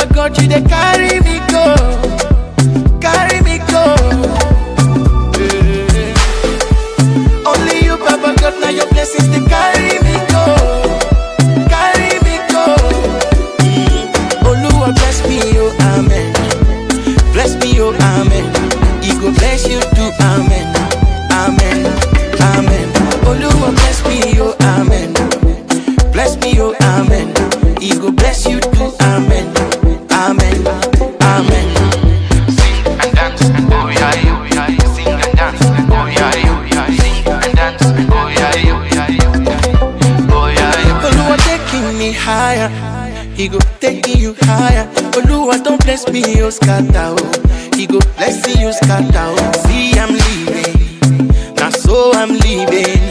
Baba God, you dey carry me go, carry me go. Eh. Only you, Baba God, now your blessings they carry me go, carry me go. Mm. Oluwa bless me, oh amen. Bless me, oh amen. He go bless you too, amen, amen, amen. Oluwa bless me, oh amen. Bless me, oh amen. He go bless you too, amen, amen, amen. Sing and dance, oh yeah, oh yeah. Sing and dance, oh yeah, oh yeah. Sing and dance, oh yeah, oh yeah. Oh yeah, Oluwa taking me higher. He go taking you higher. Oluwa don't bless me, oh scatter. Oh. He go bless you, scatter. Oh. See, I'm leaving. Now so I'm leaving.